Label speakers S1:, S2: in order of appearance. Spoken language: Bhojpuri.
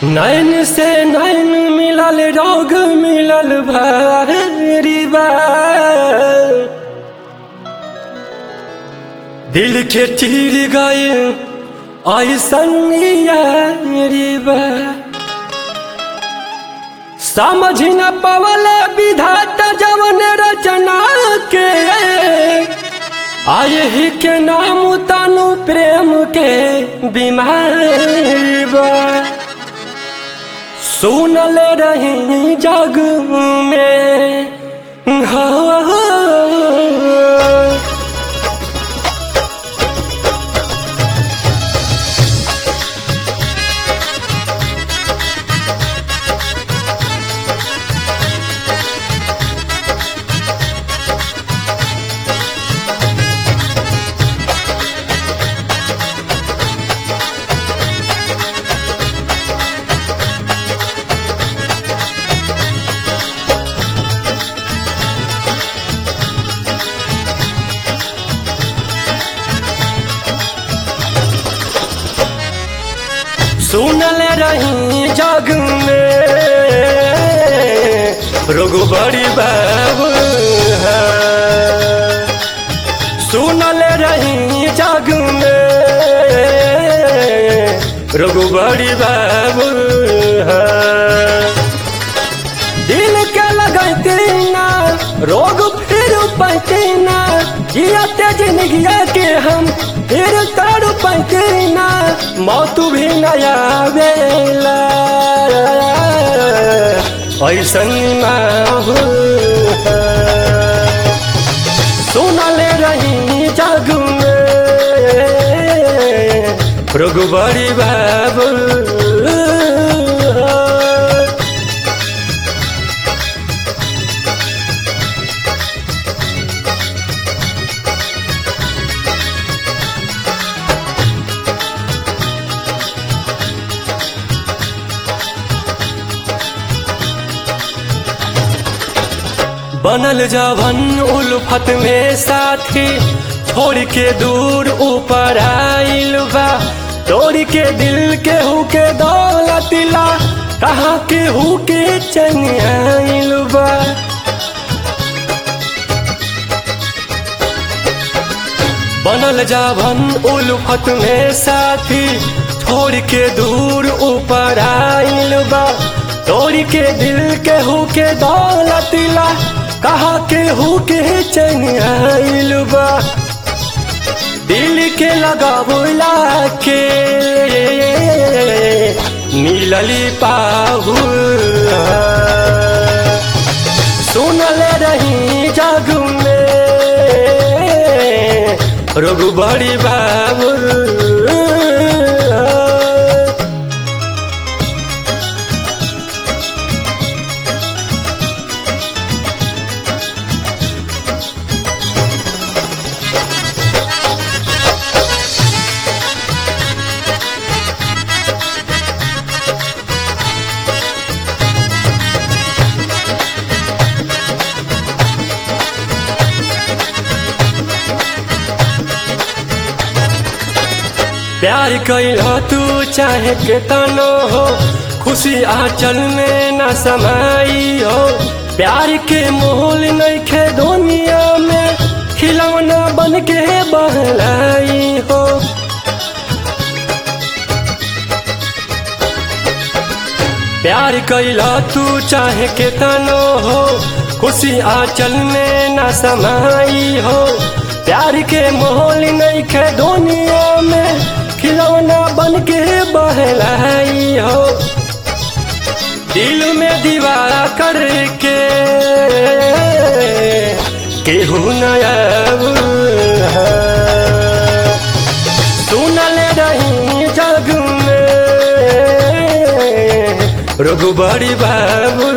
S1: नैन से नैन मिलल रोग मिलल भारी बा दिल के चीर गए ऐसन यारी बा समझ न पवल विधाता जवन रचना के आय ही के नाम तनु प्रेम के बीमारी बा सुनल रही जग में हाँ सुनल रही जग में रोग बड़ी बाबू है। सुनल रही जग में रोग बड़ी बाबू है। दिल के लगते ना रोग फिर पैते ना जियते जिंदगी के हम फिर तर पैते ना मौत भी नया बेला ऐसन माहौल है। सुनल रही जग में रोग बड़ी बाबू बनल जवन उल्फत में साथी छोड़ के दूर ऊपर आइल बा तोड़ के दिल के हु के दौलतिला कहाँ के हु के चन आइल बा बनल जावन उल्फत में साथी छोड़ के दूर ऊपर आइल बा तोड़ के दिल के हु के दौलतिला कहा के हु के चैन आइल बा दिल के लगावला के मिलली पाहु सुनल रही जग में रोग बड़ी बाबू प्यार कैल तू चाहे के तनो हो खुशी आंचल में न समाई हो प्यार के मोल नहीं खे दुनिया में खिलौना बन के बहलाई हो प्यार कैला तू चाहे के तनो हो खुशी आंचल में न समाई हो प्यार के माहौल नहीं खे दुनिया में खिलौना बन के बहलाई हो दिल में दीवारा करके केहू नया सुनल रही जग में रोग बड़ी बाबू